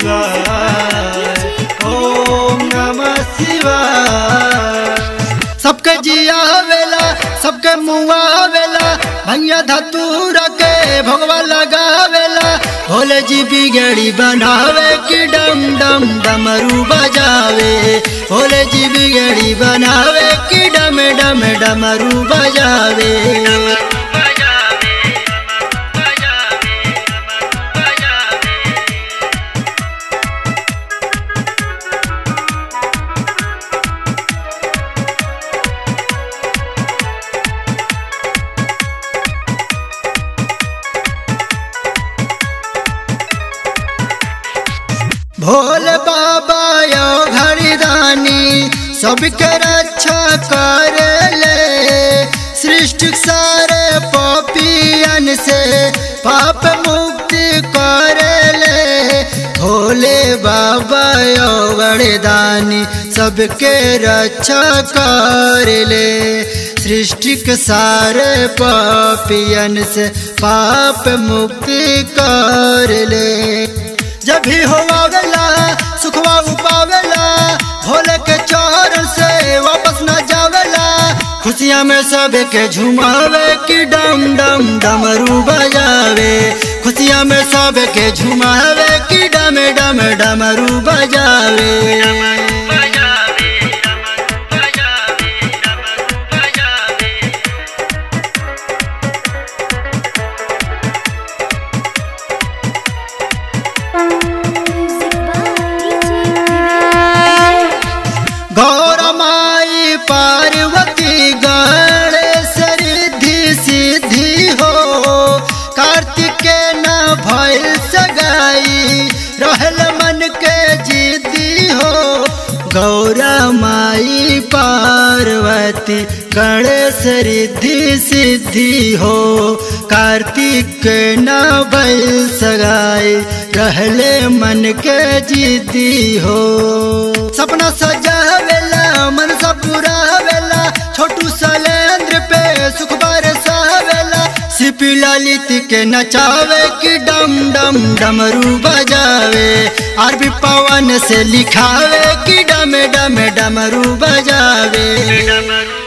शिवाय ओम नमः शिवाय सबके जिया वेला सबके मुआ वेला भैया धतूर के भगवा लगावेला भोले जी बिगड़ी बनावे कि डम डम डमरू बजावे भोले जी बिगड़ी बनावे कि डम डम डमरू बजावे भोले बाबा यो घड़ीदानी सबके रक्षा कर ले सृष्टि सारे पपियन से पाप मुक्ति कर ले भोले बाबा यो घड़ीदानी सबके रक्षा कर ले सृष्टि के सारे पापियन से पाप मुक्ति कर ले जब भी हो आवेला सुखवा उपावेला भोले के चरण से वापस न जावेला खुशियाँ में सब के झुमावे कि डम डम डमरू बजावे खुशियाँ में सब के झुमावे कि डम डम डमरू बजावे Music by DJ गौर माई पार्वती गणेश रिद्धि सिद्धि हो कार्तिक न भइल सगाई रहल मन के जिद्दी हो गौरा माई पार्वती गणेश रिद्धि सिद्धि हो कार्तिक न भइल सगाई रहले मन के जिद्दी हो सपना सजावेला मन सब पुरावेला छोटू सलेंद्र पे सुख बरसावेला सिपी ललित के नचावे कि डम डम डमरू बजावे आरबी पवन से लिखावे कि डम डम डमरू बजावे